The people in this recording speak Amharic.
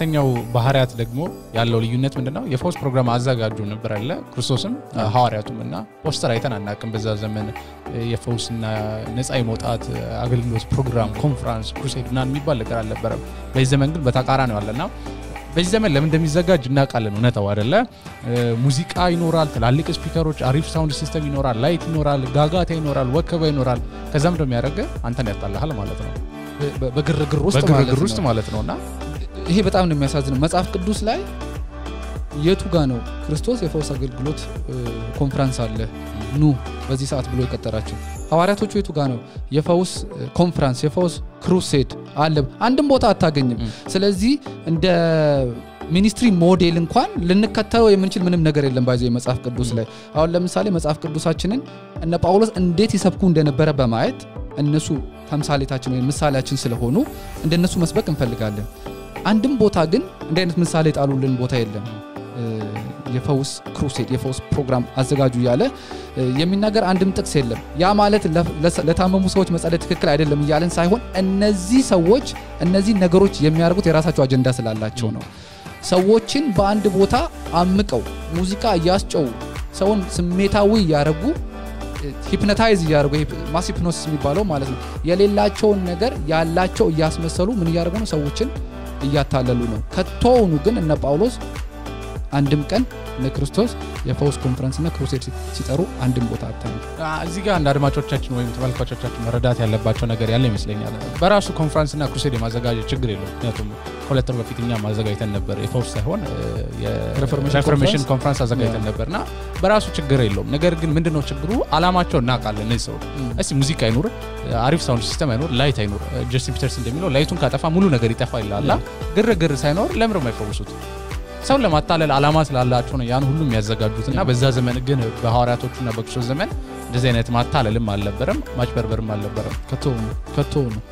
ሁለተኛው ባህሪያት ደግሞ ያለው ልዩነት ምንድነው? የፈውስ ፕሮግራም አዘጋጁ ነበር አለ ክርስቶስም ሐዋርያቱም እና ፖስተር አይተን አናውቅም። በዛ ዘመን የፈውስና ነፃ የመውጣት አገልግሎት ፕሮግራም፣ ኮንፈራንስ፣ ክሩሴድ ምናምን የሚባል ነገር አልነበረም። በዚህ ዘመን ግን በተቃራኒው አለና በዚህ ዘመን ለምን እንደሚዘጋጅ እናውቃለን። እውነታው አይደለ? ሙዚቃ ይኖራል፣ ትላልቅ ስፒከሮች፣ አሪፍ ሳውንድ ሲስተም ይኖራል፣ ላይት ይኖራል፣ ጋጋታ ይኖራል፣ ወከባ ይኖራል። ከዛም ደግሞ ያደረገ አንተን ያጣልሃል ማለት ነው። በ- በግርግር ውስጥ ማለት በግርግር ነው። ውስጥ ማለት ነው እና ይሄ በጣም ነው የሚያሳዝነው። መጽሐፍ ቅዱስ ላይ የቱ ጋ ነው ክርስቶስ የፈውስ አገልግሎት እ፣ ኮንፈረንስ አለ ኑ በዚህ ሰዓት ብሎ የቀጠራቸው? ሐዋርያቶቹ የቱ ጋ ነው የፈውስ እ፣ ኮንፈረንስ የፈውስ ክሩሴድ አለ? አንድም ቦታ አታገኝም። ም። ስለዚህ እንደ ሚኒስትሪ ሞዴል እንኳን ልንከተለው የምንችል ምንም ነገር የለም። ባይዘ መጽሐፍ ቅዱስ ላይ አሁን ለምሳሌ መጽሐፍ ቅዱሳችንን እነ ጳውሎስ እንዴት ይሰብኩ እንደነበረ በማየት እነሱ ተምሳሌታችን ወይም ምሳሌያችን ስለሆኑ እንደነሱ መስበክ እንፈልጋለን። አንድም ቦታ ግን እንዲህ አይነት ምሳሌ ጣሉልን ቦታ የለም። እ፣ የፈውስ ክሩሴድ የፈውስ ፕሮግራም አዘጋጁ እያለ እ፣ የሚናገር አንድም ጥቅስ የለም። ያ ማለት ለ- ለሰ- ለታመሙ ሰዎች መጸለይ ትክክል አይደለም እያለን ሳይሆን እነዚህ ሰዎች እነዚህ ነገሮች የሚያደርጉት የራሳቸው አጀንዳ ስላላቸው ነው። ሰዎችን በአንድ ቦታ አምቀው ሙዚቃ እያስጨው ሰውን ስሜታዊ እያደረጉ ሂፕኖታይዝ እያደረጉ ማስ ሂፕኖሲስ የሚባለው ማለት ነው። የሌላቸውን ነገር ያላቸው እያስመሰሉ ምን እያደረጉ ነው? ሰዎችን እያታለሉ ነው። ከቶውኑ ግን እነ ጳውሎስ አንድም ቀን እነ ክርስቶስ የፈውስ ኮንፈረንስና ክሩሴድ ሲ- ሲጠሩ አንድም ቦታ አታዩ። አ፣ እዚህ ጋር እንደ አድማጮቻችን ወይም ተመልካቾቻችን መረዳት ያለባቸው ነገር ያለ ይመስለኛል። በራሱ ኮንፈረንስና ክሩሴድ የማዘጋጀት ችግር የለውም። ምክንያቱም ከሁለት ወር በፊት እኛ ማዘጋጅተን ነበር የፈውስ ሳይሆን ሬፎርሜሽን የሬፎርሜሽን ኮንፈረንስ? ኮንፈረንስ አዘጋጅተን ነበር እና በራሱ ችግር የለውም። ነገር ግን ምንድነው ችግሩ? አላማቸው እናውቃለን። እነዚህ ሰዎች እስቲ ሙዚቃ አይኑር፣ አሪፍ ሳውንድ ሲስተም አይኑር፣ ላይት አይኑር። ጀስቲን ፒተርስ እንደሚለው ላይቱን ካጠፋ ሙሉ ነገር ይጠፋ ይላላ። ግርግር ሳይኖር ለምር የማይፈውሱት ሰውን ለማታለል አላማ ስላላቸው ነው ያን ሁሉ የሚያዘጋጁት እና በዛ ዘመን ግን በሐዋርያቶቹና በክርስቶስ ዘመን እንደዚህ አይነት ማታለልም አልነበረም፣ ማጭበርበርም አልነበረም። ከቶውኑ ከቶውኑ